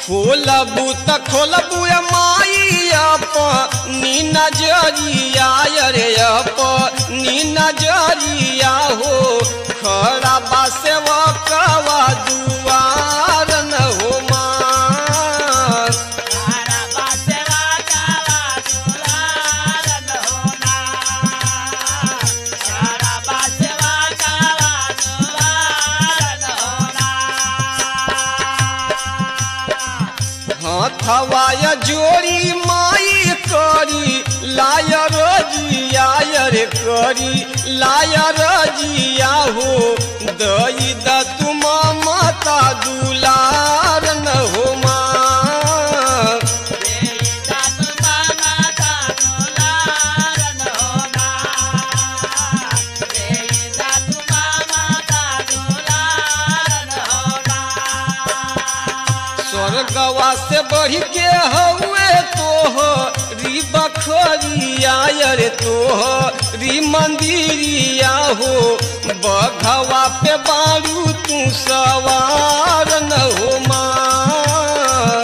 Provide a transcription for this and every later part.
खोलबू त खोलबू ए माई अपनी नजरिया रे अपनी नजरिया हो खड़ा बा सेवकवा दुआर न हो माँ हथवाया जोड़ी माई करी लाय रजिया रे करी लाय रजिया हो दई द तुम माता दुलार न हो माँ स्वर्गवा से बढ़ के हउए तोह री बखरिया रे तोह री मंदिरिया हो बघवा पे बारू तू सवार न हो माँ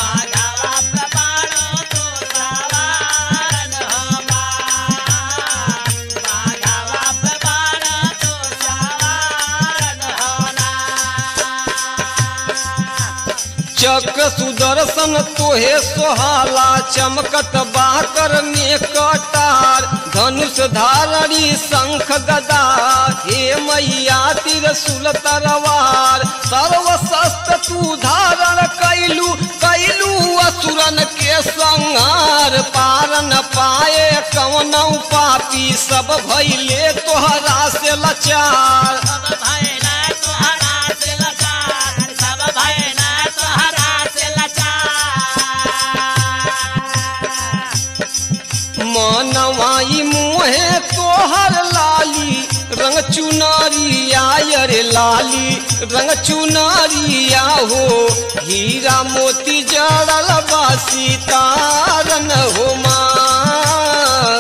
चक सुदर्शन तोहे सोहाला चमकत बाकर में कटार धनुष धारणी शंख गदा हे मैया तिरसुल तरवार सर्व शस्त्र तू धारण कैलू कैलू असुरन के संहार पार न पाए कवनौ पापी सब भैले तोहरा से लाचार मनवाई मुहे तोहर लाली रंग चुनरिया रे लाली रंग चुनरिया हो हीरा मोती जड़ल बा सीतारन हो माँ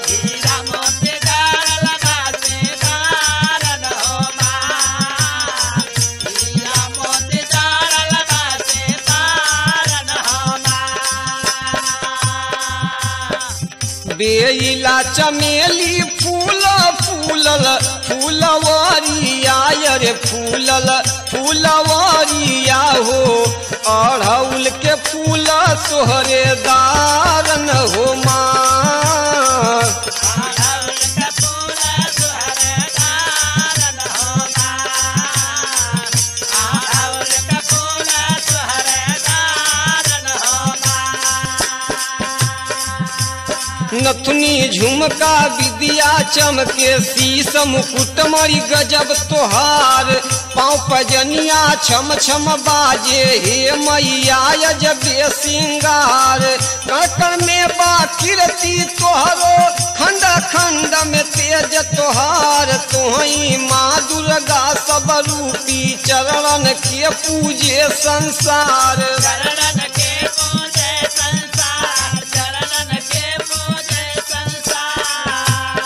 बेला चमेली फूल फूलल फूलवरिया रे फूलल फूलवरिया हो अड़हुल के फूल सोहरे दारन हो माँ नथुनी झुमका विद्या चमके शीस मुकुट मरी गजब तोहार पाँव पजनिया छम छम बाजे हे मैया अजबे सिंगार कड़कड़ में बा कीर्ति तोहरो खंड खंड में तेज तोहार तोहई माँ दुर्गा सब रूपी चरण के पूजे संसार चरणन के पूजे संसार चरणन के पूजे संसार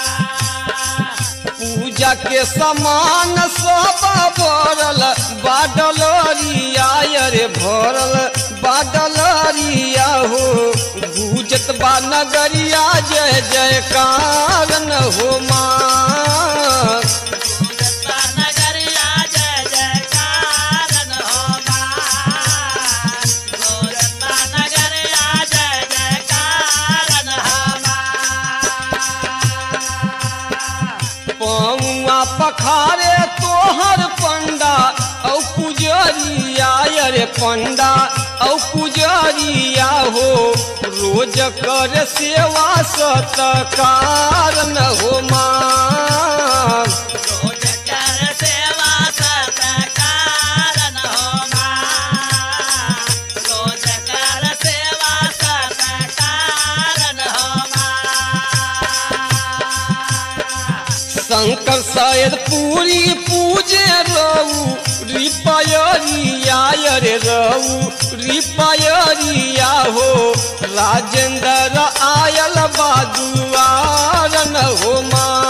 पूजा के समान सब भरल बाडलरिया रे भरल बाडलरिया हो गुजत बा नगरिया जय जयकार न हो माँ पूजता नगरिया जय जयकार हो माँ पूजता नगरिया जय जयकार हो माँ पौआ पखारे तोहर पंडा औ पुजरिया रे पंडा औ पुजरिया हो रोज कर सेवा सतकार न हो माँ रोज कर सेवा सतकार हो माँ रोज कर सेवा सतकार हो माँ शंकर शायद पूरी पूजे रहू रिपायरिया रे रहू रिपायरिया हो राजेंद्र आयल बादुआर न हो माँ